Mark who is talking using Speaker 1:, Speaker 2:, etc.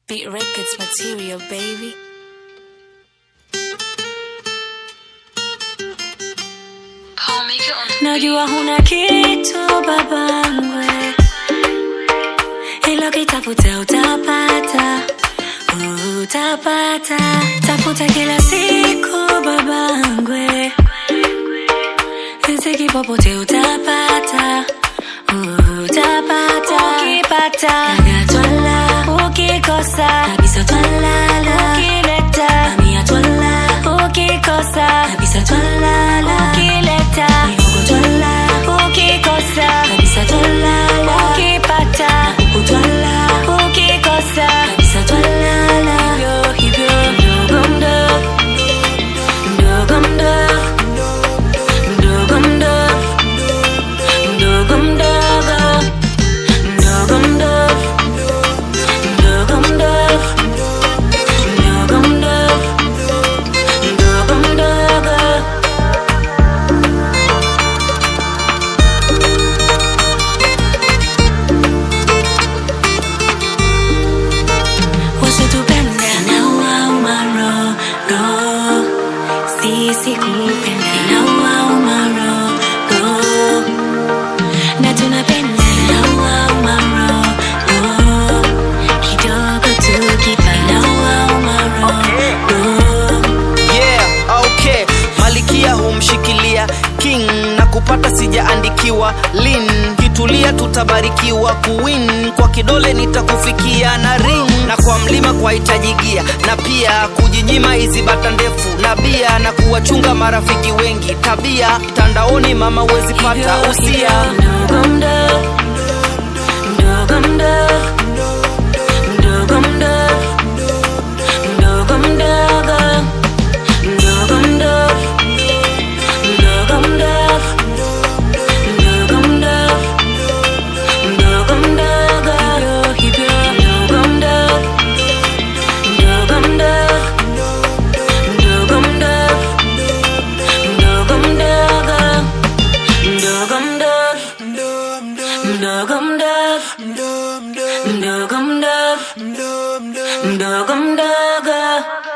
Speaker 1: Beat Records material, baby. Najua huna kitu babangwe, ilo kitafuta utapata, utapata. Tafuta kila siku babangwe, riziki popote utapata, utapata. Ukipata naga twala, ukikosa kabisa twalala, ukileta mamia twala, ukikosa kabisa twalala, ukileta mihogo twala, ukikosa kabisa twalala, ukipata huku twala, ukikosa kabisa twalala. Hivyo hivyo mdogo mdogo mdogo mdogo mdogo mdogo mdogo mdogo mdogo mdogo mdogo mdogo mdogo mdogo mdogo mdogo wasitupenda inawauma roho sisi kupenda inawauma roho na tunapenda inawauma roho kidogo tukipa inawauma roho
Speaker 2: yeah okay malikia humshikilia king na kupata sijaandikiwa lin kitulia tutabarikiwa kuwin kwa kidole nitakufikia na ring na kwa mlima kwa hitajigia na pia kujinyima hizi bata ndefu na bia na kuwachunga marafiki wengi tabia mtandaoni mama huwezi pata usia
Speaker 1: mdogo mdogo mdogo mdogo mdogo mdogo mdogo mdogo mdogo mdogo mdogo mdogo mdogo mdogo mdogo hivyo mdogo mdogo mdogo mdogo mdogo mdogo mdogo mdogo mdogo mdogo mdogo mdogo mdogo mdogo mdogo mdogo